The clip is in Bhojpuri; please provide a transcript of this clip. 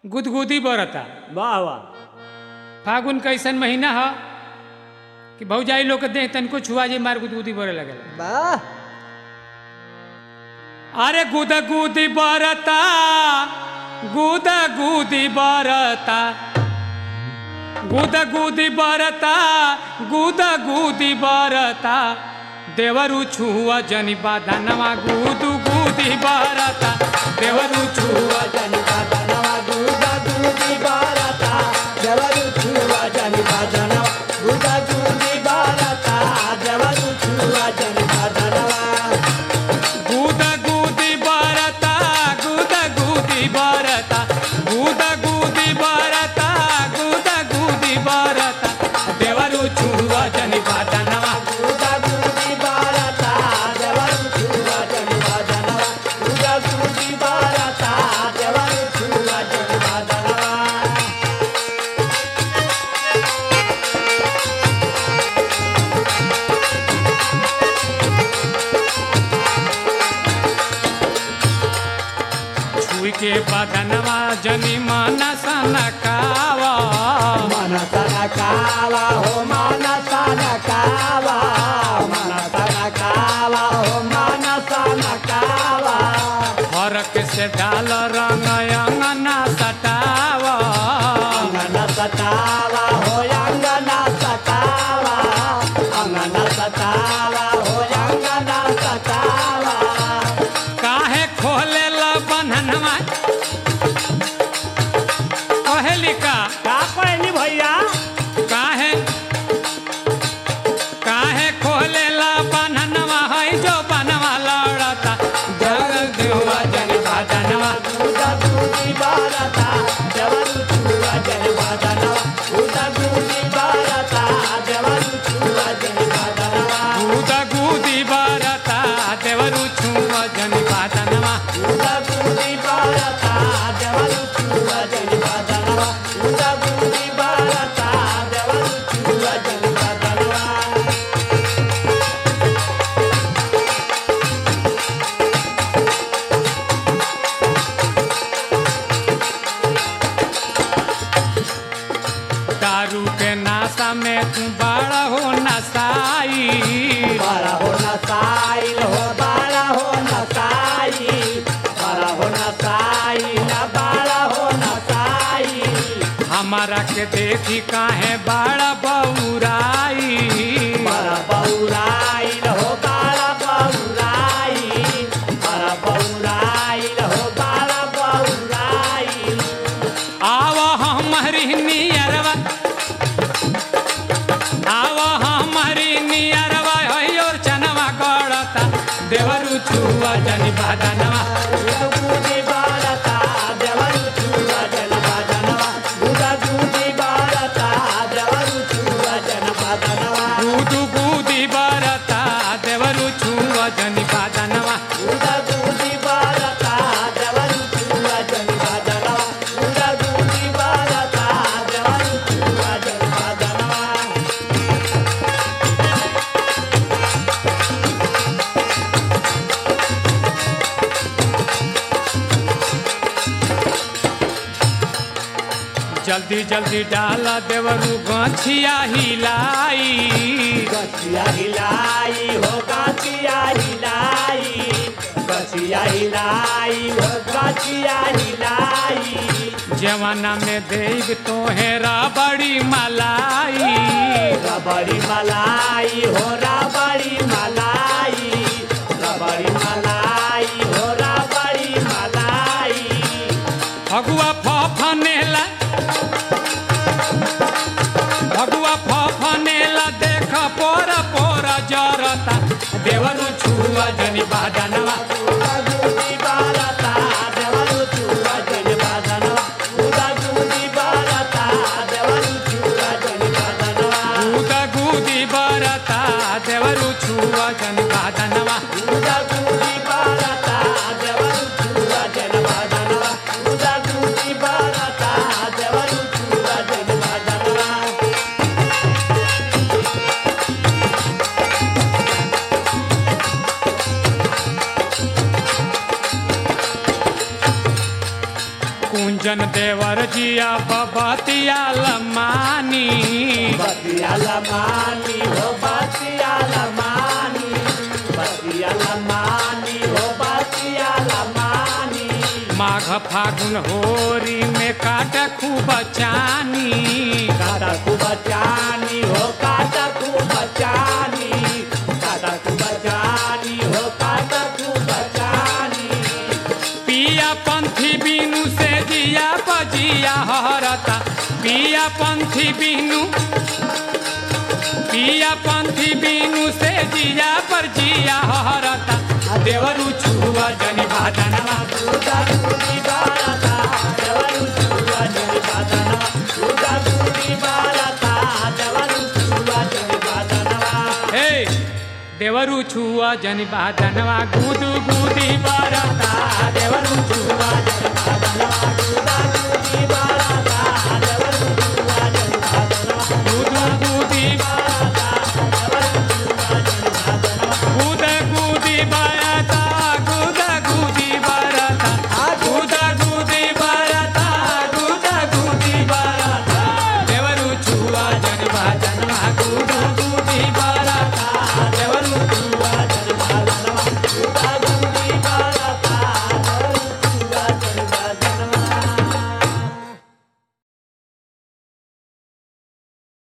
गुदगुदी बरता वाह वाह फागुन कैसन महीना ह कि भौजाई लोग के देख तनिको छुआ जे मार गुदगुदी बरे लगल वाह अरे गुदगुदी बरता गुदगुदी बरता गुदगुदी बरता गुदगुदी बरता देवरु छुआ जनि बाधनवा गुदु गुदी बरता देवरु छुआ जनि बाधनवा गुदा गुदी बारता जवरु छुआ जनि बाधनवा गुदा गुदी बारता जवरु छुआ जनि बाधनवा गुदगुदी बरता गुदगुदी बरता गुदगुदी बरता गुदगुदी बरता देवरु छुआ जनि बाधनवा गुदा गुदी बारता जवरु छुआ जनि बाधनवा गुदा गुदी बारता जवरु छुआ जनि बाधनवा छुई के बदनवा जनि मानस नकावा मनसन कावा हो मनसन कावा मनसन कावा हो मनसन कावा फरक से डाल रंग अंगना सटावा अंगन सतावा हो अंगन सतावा अंगन सतावा हो अंगन सतावा काहे खोले ला बन्हनवा कहेली का का कहनी भैया काहे काहे खोले ला बन्हनवा है जो बनवा लड़ता जग देवा जन बदनवा उदा दूधी बारता जवरु छुआ जन बादनवा उदा दूधी बारता जवरु छुआ जन बादनवा गुदा गुदी बरता देवरु छुआ जन बदनवा उदा दूधी बारता जवरु छुआ जन बादनवा उदा दूधी बारता जवरु छुआ जन बादनवा दारू के नाशा में तू बड़ा हो नसाई बारा हो नसाइल हो बारा हो नसाई बारा हो नसाई ना बारा हो नसाई हमारा के देखी काहे बड़ा बौराई बारा बौराइल हो बारा बौराइल बारा बौराइल हो बारा बौराइल आव हमारी नियरवा आव हमारी नियरवा और चनवा गड़ता देवरु छुआ जनि बदनवा दूधी बारता देवरु छुआ जन बादनवा दूधा दूधी बारता देवरु छुआ जन बादनवा गुदु गुदी बरता देवरु छुआ जनि बदनवा दूधा दूधी बारता देवरु छुआ जन बादनवा दूधा दूधी बारता देवरु छुआ जन बादनवा जल्दी जल्दी डाला देवरु गछिया हिलाई गछिया हिलाई हो गछिया हिलाई गछिया हिलाई हो गछिया हिलाई जवाना में देव तोहेरा बड़ी मलाई रबड़ी मलाई हो रबड़ी मलाई रबड़ी मलाई हो रबड़ी मलाई फगुआ फनेला फगुआ फनेला देख पोर पोर जरता देवरु छुआ जनि बादनवा उदा दूधी बारता देवरु छुआ जन बादनवा उदा दूधी बारता देवरु छुआ जन बादनवा गुदा गुदी बरता देवरु छुआ जनि बादनवा उदा दूधी बारता देवरु छुआ जन बादनवा उदा दूधी बारता देवरु छुआ जन बादनवा कुंज जन देवर जिया बबतिया लमानी बतियाला मानी हो बतियाला मानी बतियाला मानी हो बतियाला मानी माघ फागुन होरी में काट खूब चानी काटा खूब चानी हो काटा खूब चानी काटा खूब चानी हो काटा खूब चानी पिया पंथी बिनु से जिया बजिया हरता पिया पंथी बिनु पिया पंथी बिनु से जिया पर जिया हरता देवरु छुआ जनि बादनवा दूधा दूधी बारता देवरू छुआ जनी बादनवा दूधा दूधी बारता देवरू छुआ जनी बादनवा हे देवरु छुआ जनि बादनवा गुदु गुदी बरता देवरु छुआ दूधा दूधी बारता